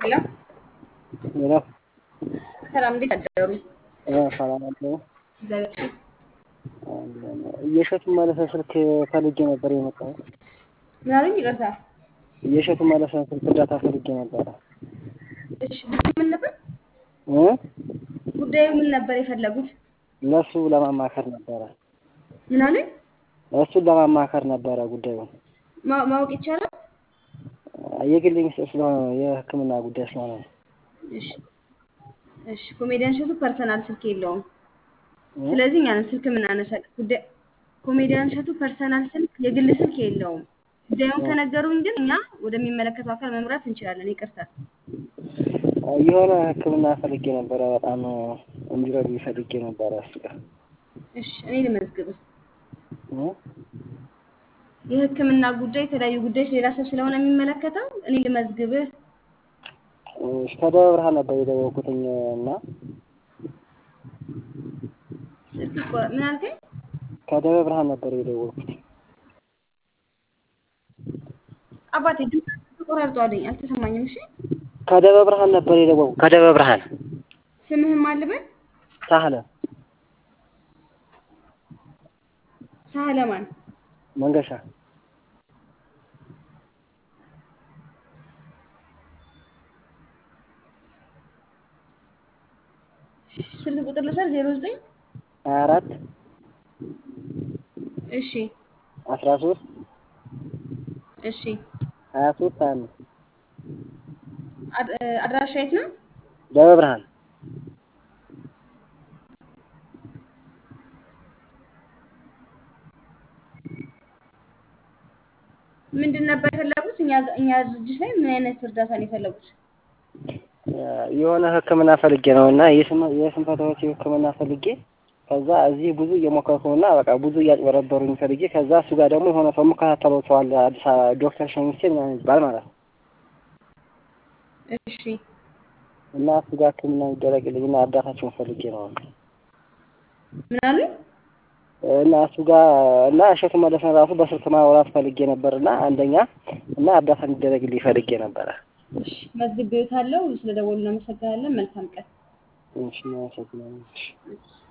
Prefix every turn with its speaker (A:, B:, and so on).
A: ሄሎ
B: ሄሎ
A: ሰላም፣ እንዴት አደሩ?
B: ሰላም አለው።
A: እግዚአብሔር ይመስገን።
B: የእሸቱ መለሰ ስልክ ፈልጌ ነበር የመጣሁት።
A: ምን አሉኝ? ይቅርታ።
B: የእሸቱ መለሰ ስልክ እርዳታ ፈልጌ ነበረ
A: እሺ፣ ጉዳዩ ምን ነበር?
B: እ
A: ጉዳዩ ምን ነበር የፈለጉት?
B: ለእሱ ለማማከር ነበረ።
A: ምን አሉኝ?
B: እሱን ለማማከር ነበረ ጉዳዩን።
A: ማ- ማወቅ ይቻላል?
B: የግል ሚስጥር ስለሆነ ነው፣ የሕክምና ጉዳይ ስለሆነ ነው።
A: እሺ፣ እሺ። ኮሜዲያን እሸቱ ፐርሰናል ስልክ የለውም።
B: እ?
A: ስለዚህ እኛንን ስልክ የምናነሳለን። ጉዳይ ኮሜዲያን እሸቱ ፐርሰናል ስልክ የግል ስልክ የለውም። ጉዳዩን ከነገሩኝ ግን እኛ ወደሚመለከተው አካል መምራት እንችላለን። ይቅርታ።
B: የሆነ ሕክምና ፈልጌ ነበረ። በጣም እንዲረዱ ፈልጌ ነበረ እሱ ጋር
A: እሺ፣ እኔ ልመዝግብህ።
B: እ?
A: የህክምና ጉዳይ፣ የተለያዩ ጉዳዮች ሌላ ሰው ስለሆነ የሚመለከተው እኔ ልመዝግብህ።
B: እሺ፣ ከደብረ ብርሃን ነበር የደወልኩትኝ እና
A: ስልክ ቆ- ምን አልከኝ?
B: ከደብረ ብርሃን ነበር የደወልኩት።
A: አባቴ ድምፅ ተቆራርጧልኝ፣ አልተሰማኝም። እሺ
B: ከደብረ ብርሃን ነበር የደወልኩት። ከደብረ ብርሃን
A: ስምህም አልበል
B: ሳህለ
A: ሳህለማን
B: መንገሻ
A: ስልክ ቁጥር ልውሰድ። ዜሮ ዘጠኝ
B: ሀያ አራት
A: እሺ
B: አስራ ሶስት
A: እሺ።
B: ሀያ ሶስት ሀያ አምስት
A: አድ- እ፣ አድራሻ የት ነው?
B: ደብረ ብርሃን
A: ምንድን ነበር የፈለጉት? እኛ እኛ ድርጅት ላይ ምን አይነት እርዳታ ነው የፈለጉት?
B: የሆነ ሕክምና ፈልጌ ነው እና የስንፈታዎች ሕክምና ፈልጌ ከዛ እዚህ ብዙ እየሞከርኩ ነው እና በቃ ብዙ እያጭበረበሩኝ ፈልጌ ከዛ እሱ ጋር ደግሞ የሆነ ሰው የምከታተለው ሰው አለ አዲስ አበባ ዶክተር ሸሚሴ ምናምን ይባል ማለት ነው
A: እሺ
B: እና እሱ ጋር ሕክምና ይደረግልኝ እና እርዳታቸውን ፈልጌ ነው
A: ምን አሉኝ?
B: እና እሱ ጋር እና እሸቱ መለሰን ራሱ በስልክ ማውራት ፈልጌ ነበር እና አንደኛ እና እርዳታ እንዲደረግልኝ ፈልጌ ነበረ።
A: እሺ መዝግቤዎታለሁ። ስለደወሉ እናመሰግናለን። መልካም ቀን።
B: እሺ አመሰግናለሁ። እሺ።
A: እሺ